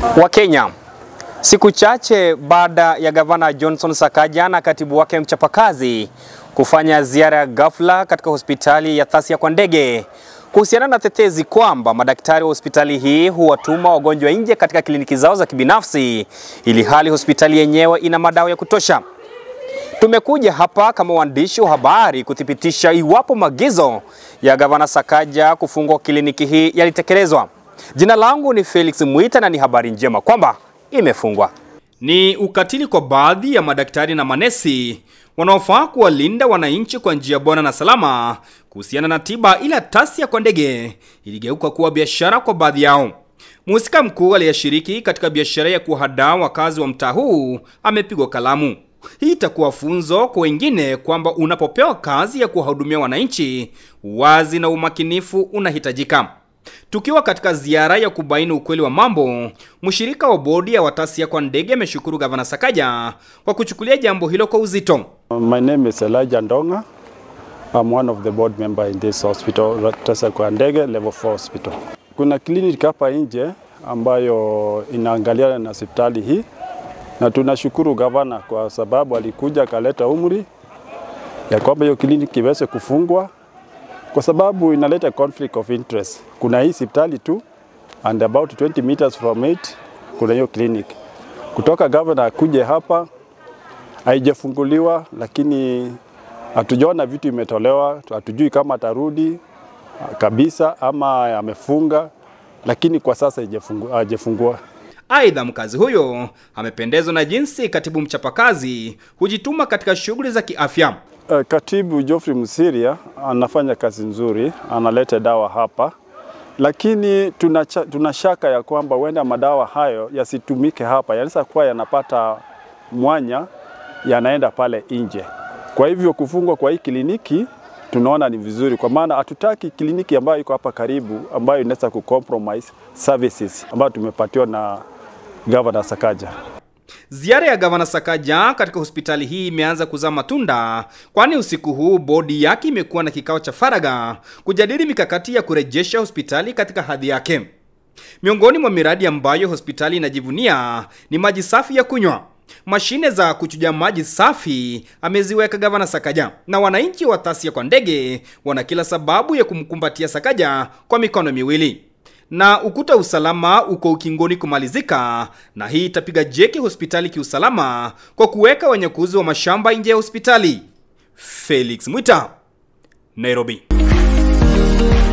wa Kenya. Siku chache baada ya gavana Johnson Sakaja na katibu wake mchapakazi kufanya ziara ya ghafla katika hospitali ya Thasia kwa ndege kuhusiana na tetezi kwamba madaktari wa hospitali hii huwatuma wagonjwa nje katika kliniki zao za kibinafsi ili hali hospitali yenyewe ina madawa ya kutosha. Tumekuja hapa kama waandishi wa habari kuthibitisha iwapo maagizo ya gavana Sakaja kufungua kliniki hii yalitekelezwa. Jina langu ni Felix Mwita na ni habari njema kwamba imefungwa. Ni ukatili kwa baadhi ya madaktari na manesi wanaofaa kuwalinda wananchi kwa njia bora na salama kuhusiana na tiba, ila Thasia kwa ndege iligeuka kuwa biashara kwa baadhi yao. Mhusika mkuu aliyeshiriki katika biashara ya kuhadaa wakazi wa mtaa huu amepigwa kalamu. Hii itakuwa funzo kwa wengine kwamba unapopewa kazi ya kuwahudumia wananchi, uwazi na umakinifu unahitajika. Tukiwa katika ziara ya kubaini ukweli wa mambo, mshirika wa bodi ya Thasia kwa ndege ameshukuru gavana Sakaja kwa kuchukulia jambo hilo kwa uzito. My name is Elijah Ndonga. I'm one of the board member in this hospital, Thasia kwa ndege level 4 hospital. Kuna clinic hapa nje ambayo inaangaliana na hospitali hii na tunashukuru gavana kwa sababu alikuja akaleta umri ya kwamba hiyo kliniki iweze kufungwa kwa sababu inaleta conflict of interest. Kuna hii hospitali tu and about 20 meters from it kuna hiyo clinic. Kutoka gavana akuje hapa haijafunguliwa, lakini hatujaona vitu imetolewa, hatujui kama atarudi kabisa ama amefunga, lakini kwa sasa hajafungua. Aidha, mkazi huyo amependezwa na jinsi katibu mchapakazi hujituma katika shughuli za kiafya. Uh, Katibu Geoffrey Musiria anafanya kazi nzuri, analeta dawa hapa, lakini tuna, tuna shaka ya kwamba huenda madawa hayo yasitumike hapa, yanaweza kuwa yanapata mwanya yanaenda pale nje. Kwa hivyo kufungwa kwa hii kliniki tunaona ni vizuri, kwa maana hatutaki kliniki ambayo iko hapa karibu ambayo inaweza kucompromise services ambayo tumepatiwa na Governor Sakaja. Ziara ya gavana Sakaja katika hospitali hii imeanza kuzaa matunda, kwani usiku huu bodi yake imekuwa na kikao cha faragha kujadili mikakati ya kurejesha hospitali katika hadhi yake. Miongoni mwa miradi ambayo hospitali inajivunia ni maji safi ya kunywa. Mashine za kuchuja maji safi ameziweka gavana Sakaja, na wananchi wa Thasia kwa ndege wana kila sababu ya kumkumbatia Sakaja kwa mikono miwili na ukuta usalama uko ukingoni kumalizika, na hii itapiga jeki hospitali kiusalama kwa kuweka wanyakuzi wa mashamba nje ya hospitali. Felix Mwita, Nairobi.